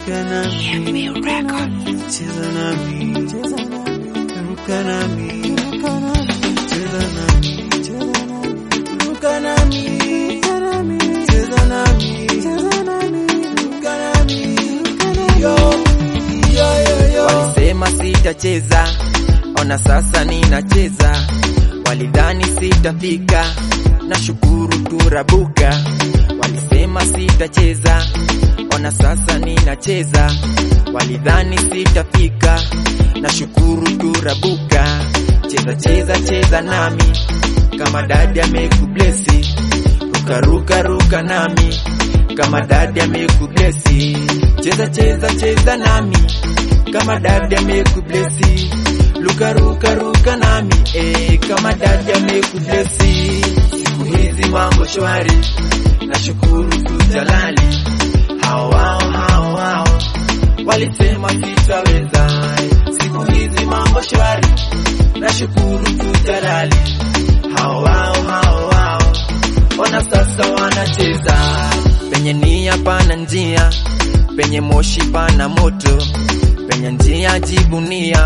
ruka nami, cheza nami, ruka nami, cheza nami, ruka nami, cheza nami, ruka nami, yo, yo, yo, yo. Walisema sitacheza, ona sasa ninacheza. Walidhani sitafika, na shukuru turabuka. Walisema sitacheza, ona sasa ninacheza. Walidhani sitafika, na shukuru turabuka. Cheza cheza cheza nami, kama dadi amekublesi. Ruka ruka ruka nami, kama dadi amekublesi. Cheza cheza cheza nami, kama dadi amekublesi. Luka ruka ruka nami, eh, kama dadi amekublesi. Siku hizi mambo shwari, nashukuru tu Jalali. Hao wao hao wao walisema sitaweza. Siku hizi mambo shwari, nashukuru tu Jalali. Hao wao hao wao ona sasa wanacheza penye nia pana njia, penye moshi pana moto, penye njia jivunia,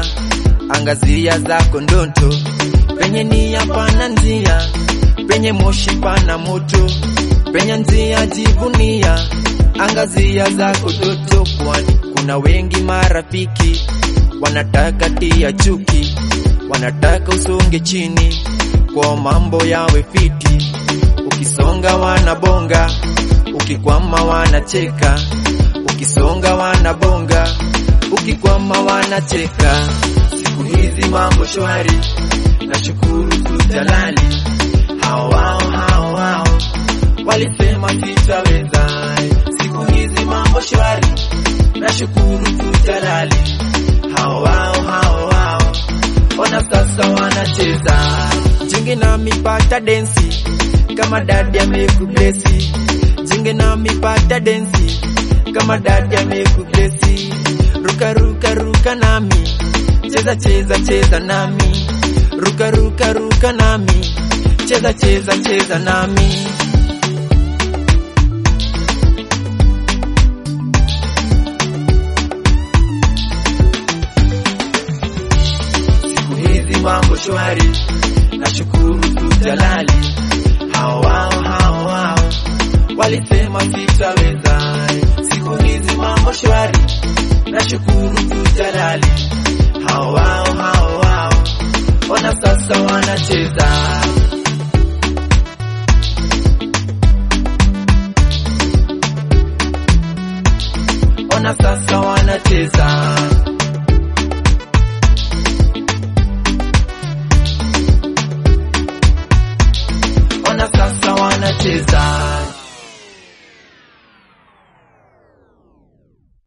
angazia zako ndoto, penye nia pana njia, penye moshi pana moto, penye njia jivunia, angazia zako ndoto, kwani kuna wengi marafiki wanataka tia chuki, wanataka usonge chini kwa mambo yawe fiti, ukisonga wanabonga, ukikwama wanacheka, ukisonga wanabonga, ukikwama wanacheka. Siku hizi mambo shwari, nashukuru tu Jalali. Hao wao hao wao walisema sitaweza. Siku hizi mambo shwari, nashukuru tu Jalali. Hao wao hao wao ona sasa wanacheza jinge na mipata densi kama dadi amekublesi jinge na mipata densi kama dadi amekublesi ruka ruka ruka nami cheza cheza cheza nami ruka ruka ruka nami cheza cheza cheza nami siku hizi mambo shwari, nashukuru tu Jalali. Hao wao hao wao walisema sitaweza. Siku hizi mambo shwari, nashukuru tu Jalali. Hao wao hao wao ona sasa wanacheza ona sasa wanacheza ona sasa wanacheza